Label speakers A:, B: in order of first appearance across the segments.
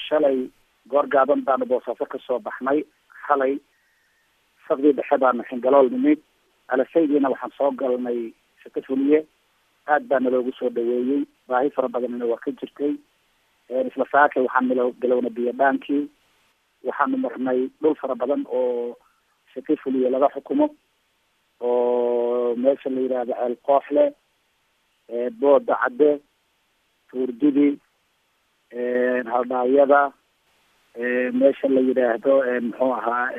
A: shalay goor gaaban baanu boosaaso kasoo baxnay xalay saqdii dhexe baanu xingalool nimid alasaydiina waxaan soo galnay shako fuliye aad baa naloogu soo dhaweeyey baahi fara badanina waa ka jirtay isla saakay waxaan milo galowna biyo dhaankii waxaanu marnay dhul fara badan oo shaki fuliye laga xukumo oo meesha la yidhaahdo ceel kooxle booda cadde tuurdidi haldhaawyada meesha la yidhaahdo muxuu ahaa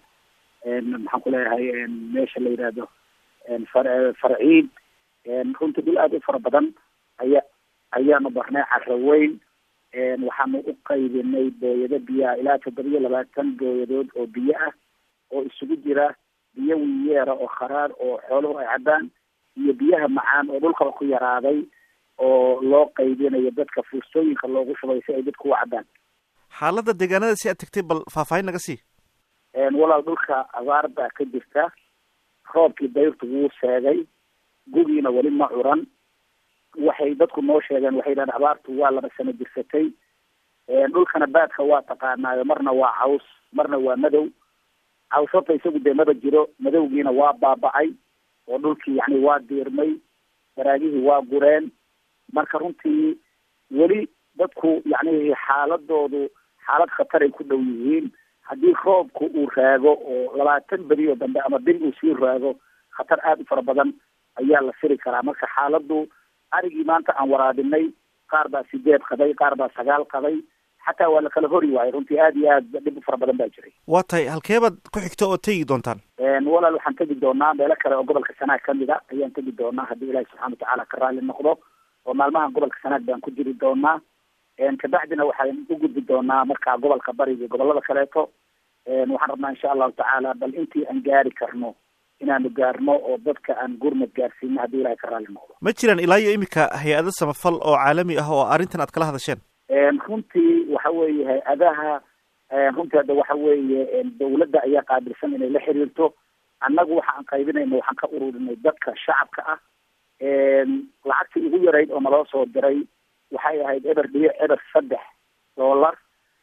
A: maxaan ku leeyahay meesha la yidhaahdo far farciid runtii dhul aada u fara badan aya ayaanu barnay carro weyn waxaanu u qaybinay booyado biyaha ilaa toddoba iyo labaatan booyadood oo biyo ah oo isugu jira biyo wiyeera oo kharaar oo xooluhu ay cabbaan iyo biyaha macaan oo dhulkaba ku yaraaday oo loo qaybinayo dadka fuustooyinka loogu shubay si ay dadku u cabbaan
B: xaaladda deegaanada si aad tegtay bal faahfaahin naga sii
A: walaal dhulka abaar baa ka jirta roobkii dayrtu wuu seegay gugiina weli ma curan waxay dadku noo sheegeen waxay yidhahdeen abaartu waa laba sano jirsatay dhulkana baadka waa taqaanaayo marna waa caws marna waa madow caws horta isagu dee maba jiro madowgiina waa baaba'ay oo dhulkii yani waa diirmay baraagihii waa gureen marka runtii weli dadku yani xaaladoodu xaalad khataray ku dhow yihiin haddii roobku uu raago oo labaatan beri oo dambe ama bil uu sii raago khatar aada u fara badan ayaa la firi karaa marka xaaladu arigii maanta aan waraabinay qaar baa sideed qaday qaar baa sagaal qaday xataa waa la kala hori waayay runtii aada iyo aad dhib u fara badan baa jiray
B: waa tahay halkeebaad ku xigto oo tegi doontaan
A: walaal waxaan tegi doonaa meelo kale oo gobolka sanaag kamid a ayaan tegi doonaa haddii ilaahi subxana watacaala ka raalli noqdo oo maalmahan gobolka sanaag baan ku jiri doonaa kabacdina waxaan u gudbi doonaa markaa gobolka bariga gobolada kaleeto waxaan rabnaa insha allahu tacaala bal intii aan gaari karno inaanu gaarno oo dadka aan gurmad gaarsiino haddii ilahay ka raalli noqdo
B: ma jiraan ilaa iyo iminka hay-ado samafal oo caalami ah oo arrintan aad kala hadasheen
A: runtii waxa weeye hay-adaha runtii hadda waxa weeye dawladda ayaa qaabilsan inay la xiriirto annagu waxa aan qaybinayna waxaan ka ururinay dadka shacabka ah lacagtii ugu yarayd oo naloo soo diray waxay ahayd eber dhibic eber saddex dollar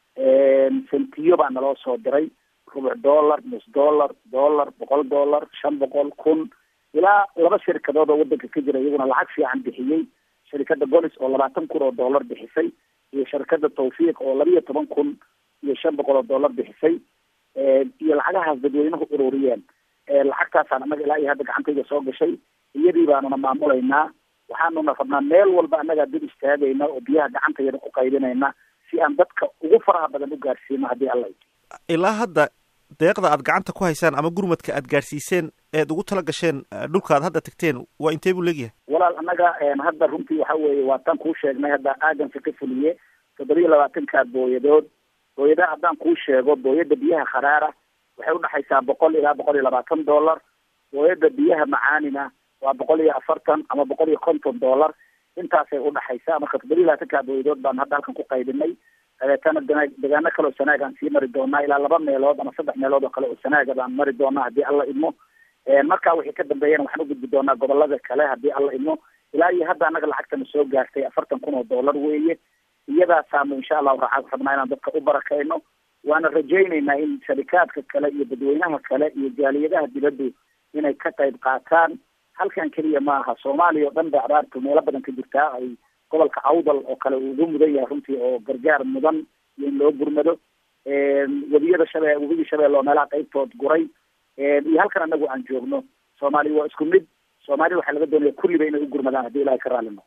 A: sentiyo baa naloo soo diray rubuc dollar nus dollar dollar boqol dollar shan boqol kun ilaa laba shirkadood oo wadanka ka jira iyaguna lacag fiican bixiyey shirkadda golis oo labaatan kun oo dollar bixisay iyo shirkadda tawfiiq oo laba iyo toban kun iyo shan boqol oo dollar bixisay iyo lacagahaas dadweynuhu ururiyeen lacagtaasaan annaga ilaa iyo hadda gacantayda soo gashay iyadii baanuna maamulaynaa waxaanuna rabnaa meel walba annagaa dib istaagayna oo biyaha gacantayada ku qaybinayna si aan dadka ugu faraha badan u gaarsiino haddii alla
B: ilaa hadda deeqda aad gacanta ku haysaan ama gurmadka aad gaarsiiseen eed ugu tala gasheen dhulka aad hadda tagteen waa intee buu leegyahay
A: walaal annaga hadda runtii waxa weeye waa tan kuu sheegnay hadda aaganka ka fuliye toddoba iyo labaatanka booyadood booyadaha haddaan kuu sheego booyada biyaha kharaara waxay udhexaysaa boqol ilaa boqol iyo labaatan dollar booyada biyaha macaanina waa boqol iyo afartan ama boqol iyo konton dollar intaasay udhexaysaa marka toddoba iyo labaatanka booyadood baan hadda halkan ku qaybinay dabeetana degaano kale oo sanaaga aan sii mari doonaa ilaa laba meelood ama saddex meelood oo kale oo sanaaga baan mari doonaa haddii alla idmo markaa wixii ka dambeeyana waxaan ugudbi doonaa gobolada kale haddii alla idmo ilaa iyo hadda annaga lacagtana soo gaartay afartan kun oo dollar weeye iyadaasaanu insha allahu raa rabnaa inaan dadka u barakayno waana rajaynaynaa in sharikaadka kale iyo dadweynaha kale iyo jaaliyadaha dibaddu inay ka qayb qaataan halkan keliya maaha soomaaliya oo dhan ba abaartu meelo badan ka jirtaa ay gobolka awdal oo kale uu ugu mudan yahay runtii oo gargaar mudan iyo in loo gurmado webiyada shabe webigii shabeelle oo meelaha qaybtood guray iyo halkan anagu aan joogno soomaaliya waa isku mid soomaalida waxaa laga doonaya kulliba inay u gurmadaan haddii ilahay ka raalli noqo